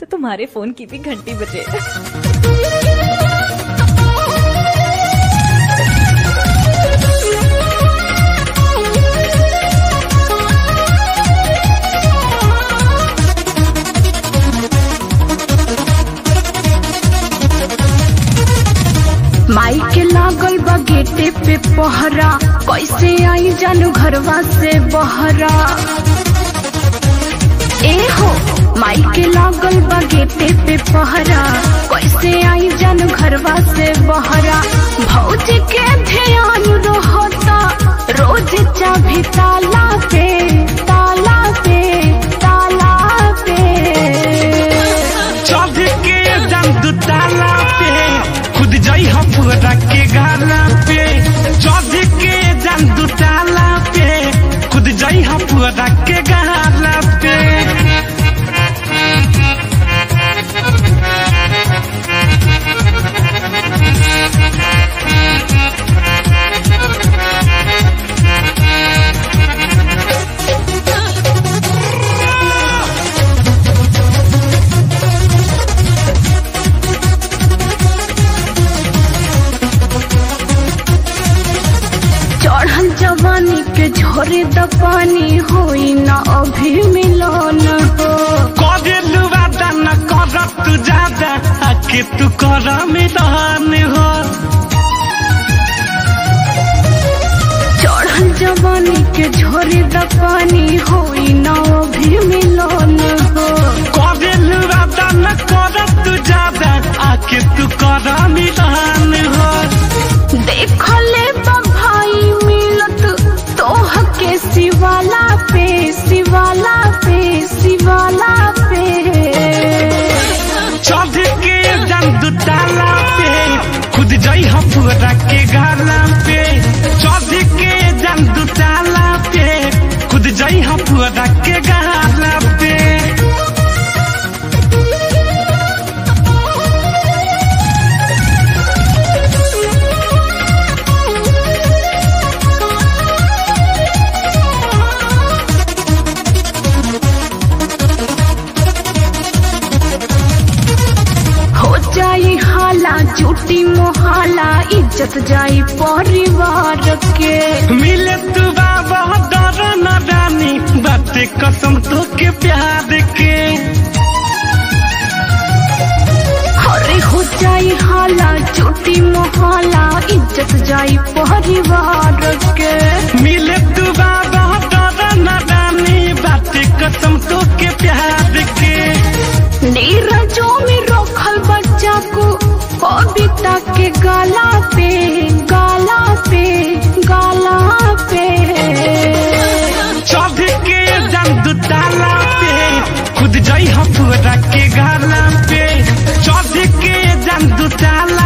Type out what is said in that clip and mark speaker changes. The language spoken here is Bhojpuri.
Speaker 1: तो तुम्हारे फोन की भी घंटी बजे
Speaker 2: माई के लागल बा गेटे पे पहरा कैसे आई जानू घरवा से बहरा ए हो माई के लागल बा गेटे पे पहरा कैसे आई जानू घरवा से बहरा भौज के ध्यान रहता रोज चाभी ताला पे ताला पे ताला पे
Speaker 3: चढ़ के जम दुताला पे खुद जाई हम पूरा के गाला पे चढ़ के जम दुताला पे खुद जाई हम पूरा के गाला पे
Speaker 2: चढ़ल जवानी के झोरे द पानी होई ना अभी मिलन हो
Speaker 3: करे लुवादा न कर तू ज्यादा आके तू कर मैदान हो
Speaker 2: चढ़ल जवानी के झोरे द पानी होई ना अभी मिलन हो
Speaker 3: करे लुवादा न कर तू ज्यादा आके तू कर मैदान हो
Speaker 2: देखले बा भाई मिलत तोह के शिवाला पे शिवाला पे शिवाला पे
Speaker 3: चढ़ के जम दुताला पे खुद जाई हम पूरा के गाला पे चढ़ के जम दुताला पे खुद जाई हम पूरा के गाला पे
Speaker 2: हो जाई हाला झूठी मोहाला इज्जत जाई परिवार के
Speaker 3: मिले तू बाबा डर न रानी बाते कसम तो के प्यार के
Speaker 2: अरे हो जाई हाला झूठी मोहाला इज्जत जाई परिवार के
Speaker 3: मिले तू बाबा डर न रानी बाते कसम तो के प्यार के
Speaker 2: नीरजों में रखल बच्चा को कविता के गाला पे गाला पे गाला पे
Speaker 3: चढ़ के जम दुताला पे खुद जाई हम पूरा के गाला पे चढ़ के जम दुताला